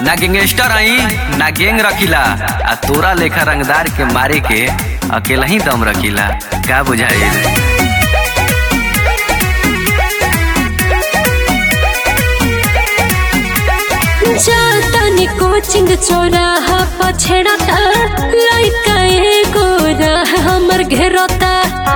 ना गैंगस्टर हई ना गैंग रखिला आ तोरा लेखा रंगदार के मारे के अकेला ही दम रखिला का बुझाई जातानी कोचिंग चौराहा पछड़ता लइका एगो राह हमर घेरता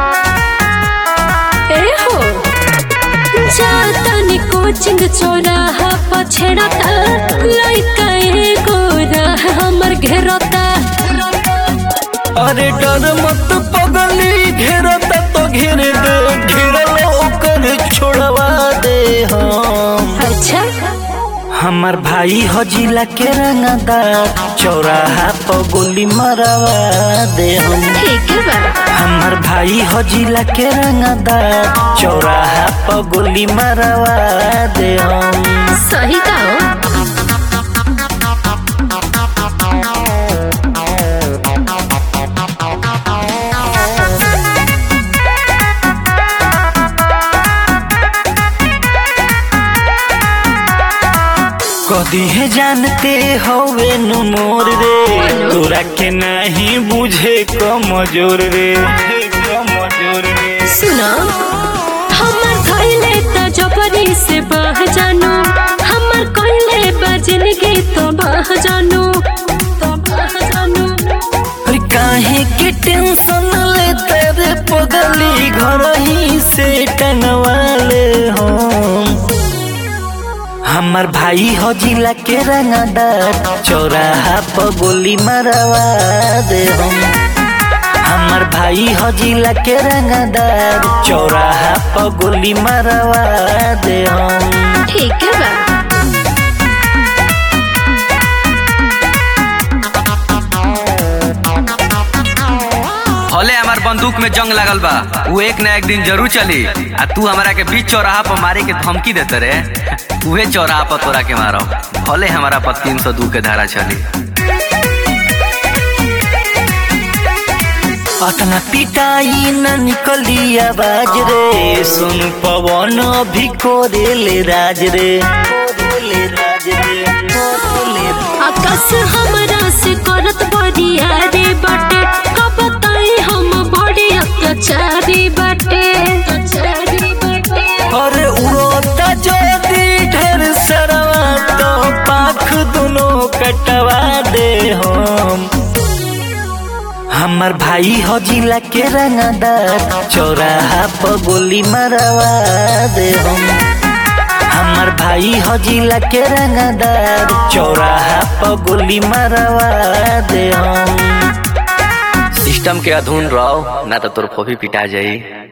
ए हो जातानी कोचिंग चौराहा पछड़ता लइका एगो राह हमर घेरता अरे डर मत पगली घेरता तो घेर दे घेरल ओकर छोड़वा दे हम अच्छा हमार भाई हजिला के रंगदार चौराहा पर गोली मरवा दे हम ठीक है बा हमार भाई हजिला के रंगदार चौराहा पर गोली मरवा दे हम सही कहो कदी है जानते हवे नु मोर रे तोरा के नहीं बुझे कमजोर रे कमजोर रे सुनो हमर खैले त जबरी से बह जानो हमर कहले बजन के तो बह जानो तो बह जानो अरे काहे के टेंशन ले तेरे पगली घर ही से टंगवा ले हम हमार भाई हजिला के रंगदार चौराहा पर गोली मरवा दे हम हमार भाई हजिला के रंगदार चौराहा पर गोली मरवा दे हम ठीक है बा हले हमार बंदूक में जंग लागल बा वो एक ना एक दिन जरूर चली आ तू हमरा के बीच चौराहा पर मारे के धमकी देते रे उहे चौराहा पर तोरा के मारो भले हमारा पर तीन सौ दू के धारा चली अतना पिटाई न निकली आवाज रे सुन पवन भी कोरेले राज रे कोरेले राज रे कोरेले आकाश हमरा से करत बड़िया रे बाटे कब ताई हम बड़ी अत्याचारी बाटे अत्याचारी बाटे अरे उड़ोता ज्योति ढेर सरवा तो पाख दोनों कटवा दे हम हमर भाई हजिला के रंगदार चौराहा पर गोली मरवा दे हम हमर भाई हजिला के रंगदार चौराहा पर गोली मरवा दे हम सिस्टम के अधून रहो ना तो तोर फोफी पिटा जाई